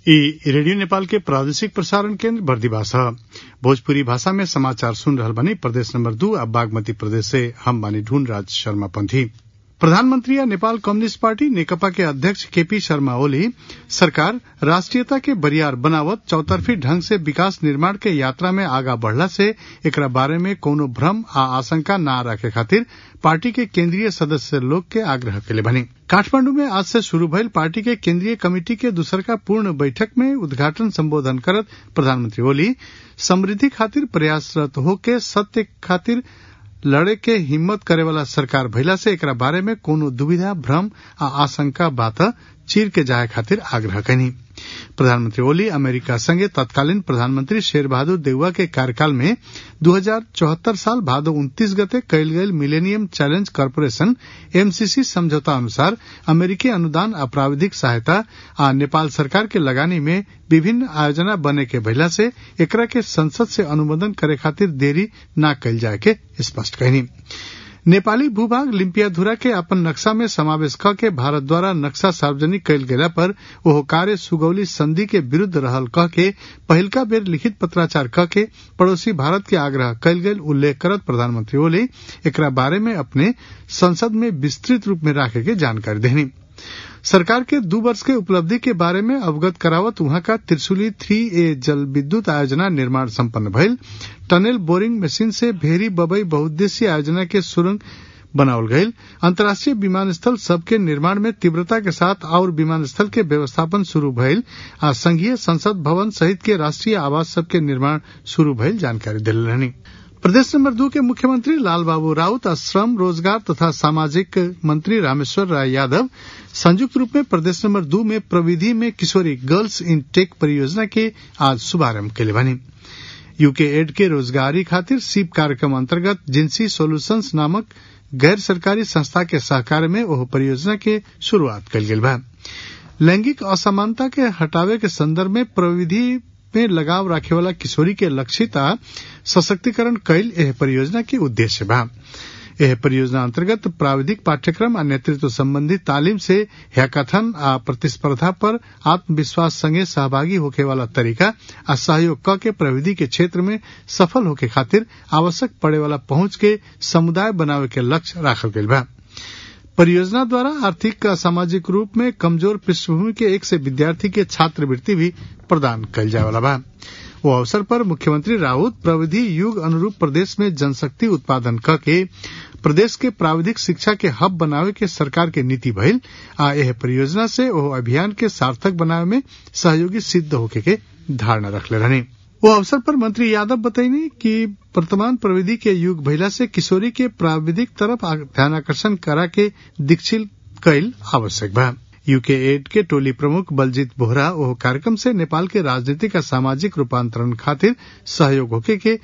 ई रेडियो नेपाल के प्रादेशिक प्रसारण केन्द्र बर्दिवास ह भोजपुरी भाषा में समाचार सुन रहल बानी प्रदेश नंबर दू आ बागमती प्रदेश से हम बानी ढूंढ राज शर्मा पंथी प्रधानमंत्री आ नेपाल कम्युनिस्ट पार्टी नेकपा के अध्यक्ष केपी शर्मा ओली सरकार राष्ट्रियता के बरियार बनावत चौतरफी ढंग से विकास निर्माण के यात्रा में आगा बढ़ला से एकरा बारे में कौनो भ्रम आ आशंका न रखे खातिर पार्टी के केंद्रीय सदस्य लोग के आग्रह केले बनी काठमांडू में आज से शुरू भइल पार्टी के केंद्रीय कमेटी के दूसरका पूर्ण बैठक में उद्घाटन संबोधन करत प्रधानमंत्री ओली समृद्धि खातिर प्रयासरत होके सत्य खातिर लड़े के हिम्मत करे वाला सरकार भइला से एकरा बारे में कोनो दुविधा भ्रम आ आशंका बात चीर के जाए खातिर आग्रह कैनी प्रधानमंत्री ओली अमेरिका संगे तत्कालीन प्रधानमंत्री शेर बहादुर देउवा के कार्यकाल में दू साल भादो उन्तीस गते कयल गेल मिलेनियम चैलेंज कॉरपोरेशन एमसीसी समझौता अनुसार अमेरिकी अनुदान आ प्राविधिक सहायता आ नेपाल सरकार के लगानी में विभिन्न आयोजना बने के भइला से एकरा के संसद से अनुमोदन करे खातिर देरी न कयल जाए के स्पष्ट कहनी नेपाली भूभाग लिम्पियाधुरा के अपन नक्शा में समावेश क के भारत द्वारा नक्शा सार्वजनिक कयल गेला पर ओहो कार्य सुगौली संधि के विरूद्ध रहल कह के पहिलका बेर लिखित पत्राचार क के पड़ोसी भारत के आग्रह कयल गेल उल्लेख करत प्रधानमंत्री ओली एकरा बारे में अपने संसद में विस्तृत रूप में राखे के जानकारी देनी सरकार के दू वर्ष के उपलब्धि के बारे में अवगत करावत वहां का त्रिशुली थ्री ए जल विद्युत आयोजना निर्माण संपन्न भइल टनल बोरिंग मशीन से भेरी बबई बहुद्देशीय आयोजना के सुरंग बनावल गईल अंतर्राष्ट्रीय विमानस्थल सबके निर्माण में तीव्रता के साथ और विमानस्थल के व्यवस्थापन शुरू भइल आ संघीय संसद भवन सहित के राष्ट्रीय आवास सबके निर्माण शुरू भइल जानकारी दिल रहनी प्रदेश नंबर दू के मुख्यमंत्री लाल बाबू राउत और श्रम रोजगार तथा सामाजिक मंत्री रामेश्वर राय यादव संयुक्त रूप में प्रदेश नंबर दू में प्रविधि में किशोरी गर्ल्स इन टेक परियोजना के आज शुभारंभ के बनी यूके एड के रोजगारी खातिर सीप कार्यक्रम अंतर्गत जिंसी सोल्यूशंस नामक गैर सरकारी संस्था के सहकार में ओह परियोजना के शुरुआत कल गेल बा लैंगिक असमानता के हटावे के संदर्भ में प्रविधि में लगाव राखे वाला किशोरी के लक्षित आ सशक्तिकरण कैल एह परियोजना के उद्देश्य बा एह परियोजना अंतर्गत प्राविधिक पाठ्यक्रम आ नेतृत्व संबंधी तालीम से हैकाथन आ प्रतिस्पर्धा पर आत्मविश्वास संगे सहभागी होके वाला तरीका आ सहयोग क के प्रविधि के क्षेत्र में सफल होके खातिर आवश्यक पड़े वाला पहुंच के समुदाय बनावे के लक्ष्य राखल गईल बा परियोजना द्वारा आर्थिक आ सामाजिक रूप में कमजोर पृष्ठभूमि के एक से विद्यार्थी के छात्रवृत्ति भी प्रदान कल जाए वाला बा वो अवसर पर मुख्यमंत्री राउत प्रविधि युग अनुरूप प्रदेश में जनशक्ति उत्पादन क के प्रदेश के प्राविधिक शिक्षा के हब बनावे के सरकार के नीति भइल आ यह परियोजना से ओह अभियान के सार्थक बनावे में सहयोगी सिद्ध होके के धारणा रखले रहनी वो अवसर पर मंत्री यादव बतैनी कि वर्तमान प्रविधि के युग भइला से किशोरी के प्राविधिक तरफ ध्यानाकर्षण करा के दीक्षित कैल आवश्यक बा यूके एड के टोली प्रमुख बलजीत बोहरा ओह कार्यक्रम से नेपाल के राजनीतिक आ सामाजिक रूपांतरण खातिर सहयोग होके के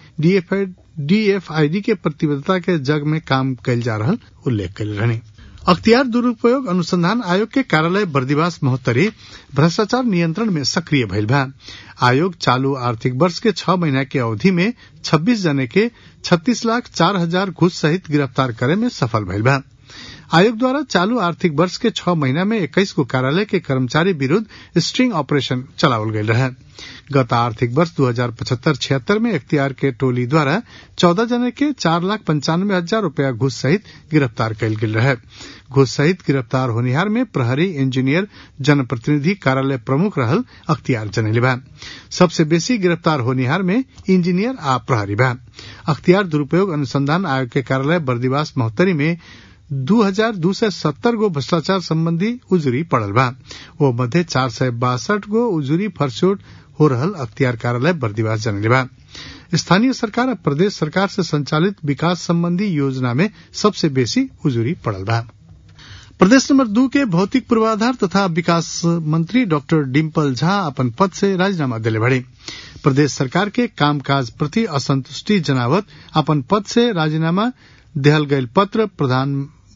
डीएफआईडी के प्रतिबद्धता के जग में काम कैल जा रहा उल्लेख कैल रहनी अख्तियार दुरूपयोग अनुसंधान आयोग के कार्यालय बर्दिवास महोत्तरी भ्रष्टाचार नियंत्रण में सक्रिय भइल बा आयोग चालू आर्थिक वर्ष के छह महीना के अवधि में 26 जने के 36 लाख चार हजार घूस सहित गिरफ्तार करे में सफल भइल बा आयोग द्वारा चालू आर्थिक वर्ष के छह महीना में इक्कीस को कार्यालय के कर्मचारी विरूद्ध स्ट्रिंग ऑपरेशन चलावल गयल रहे गत आर्थिक वर्ष दो हजार पचहत्तर छिहत्तर में इख्तियार के टोली द्वारा चौदह जने के चार लाख पंचानवे हजार रूपया घूस सहित गिरफ्तार कयल गेल रहे घूस सहित गिरफ्तार होनिहार में प्रहरी इंजीनियर जनप्रतिनिधि कार्यालय प्रमुख रहल अख्तियार जनेले बा सबसे बेसी गिरफ्तार होनिहार में इंजीनियर आ प्रहरी बा अख्तियार दुरूपयोग अनुसंधान आयोग के कार्यालय बर्दिवास महोत्तरी में दू हजार दू सय सत्तर गो भ्रष्टाचार संबंधी उजुरी पड़ल बा वो मध्य चार सय बासठ गो उजुरी फरसोट हो रहल अख्तियार कार्यालय बर्दिवास जनले बा स्थानीय सरकार और प्रदेश सरकार से संचालित विकास संबंधी योजना में सबसे बेसी उजुरी पड़ल बा प्रदेश नंबर दू के भौतिक पूर्वाधार तथा विकास मंत्री डॉक्टर डिम्पल झा अपन पद से राजीनामा दिले बड़े प्रदेश सरकार के कामकाज प्रति असंतुष्टि जनावत अपन पद से राजीनामा देहल गयल पत्र प्रधान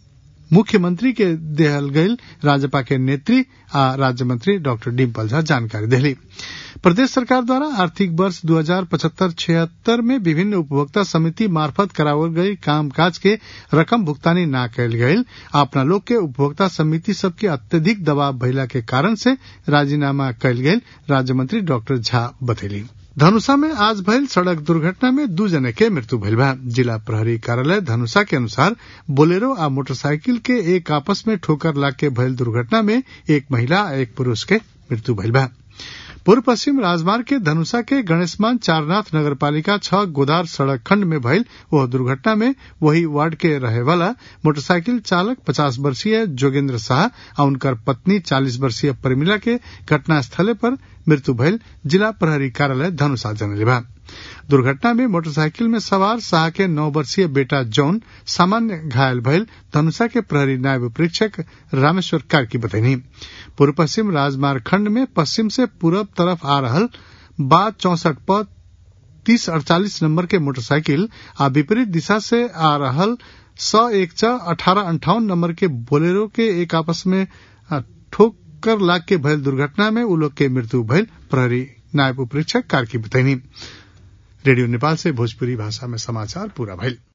मुख्यमंत्री के देहल गईल राजपा के नेत्री आ राज्य मंत्री डॉक्टर डिम्पल झा जानकारी देली प्रदेश सरकार द्वारा आर्थिक वर्ष दू हजार पचहत्तर छिहत्तर में विभिन्न उपभोक्ता समिति मार्फत करावल गई कामकाज के रकम भुगतानी न कैल गईल अपना लोग के उपभोक्ता समिति सबके अत्यधिक दबाव भइला के कारण से राजीनामा कैल गईल राज्य मंत्री डॉक्टर झा बतैली धनुषा में आज भयल सड़क दुर्घटना में दू जने के मृत्यु भइल बा जिला प्रहरी कार्यालय धनुषा के अनुसार बोलेरो आ मोटरसाइकिल के एक आपस में ठोकर लाग के भयल दुर्घटना में एक महिला आ एक पुरुष के मृत्यु भइल बा पूर्व पश्चिम राजमार्ग के धनुषा के गणेशमान चारनाथ नगरपालिका छह गोदार सड़क खंड में भइल वह दुर्घटना में वही वार्ड के रहे वाला मोटरसाइकिल चालक पचास वर्षीय जोगेंद्र शाह और उनकर पत्नी चालीस वर्षीय परिमिला के घटनास्थले पर मृत्यु भइल जिला प्रहरी कार्यालय धनुषा जनले बा दुर्घटना में मोटरसाइकिल में सवार शाह के नौ वर्षीय बेटा जौन सामान्य घायल भइल धनुषा के प्रहरी नायब परीक्षक रामेश्वर कार्की बतैनी पूर्व पश्चिम राजमार्ग खंड में पश्चिम से पूरब तरफ आ रहल बा चौसठ पद तीस अड़तालीस नंबर के मोटरसाइकिल आ विपरीत दिशा से आ रहल सौ एक च अठारह अंठावन नंबर के बोलेरो के एक आपस में ठोकर लाग के भयल दुर्घटना में उ लोग के मृत्यु भयल प्रहरी नायब उपरीक्षक कार्की बतैनी रेडियो नेपाल से भोजपुरी भाषा में समाचार पूरा भइल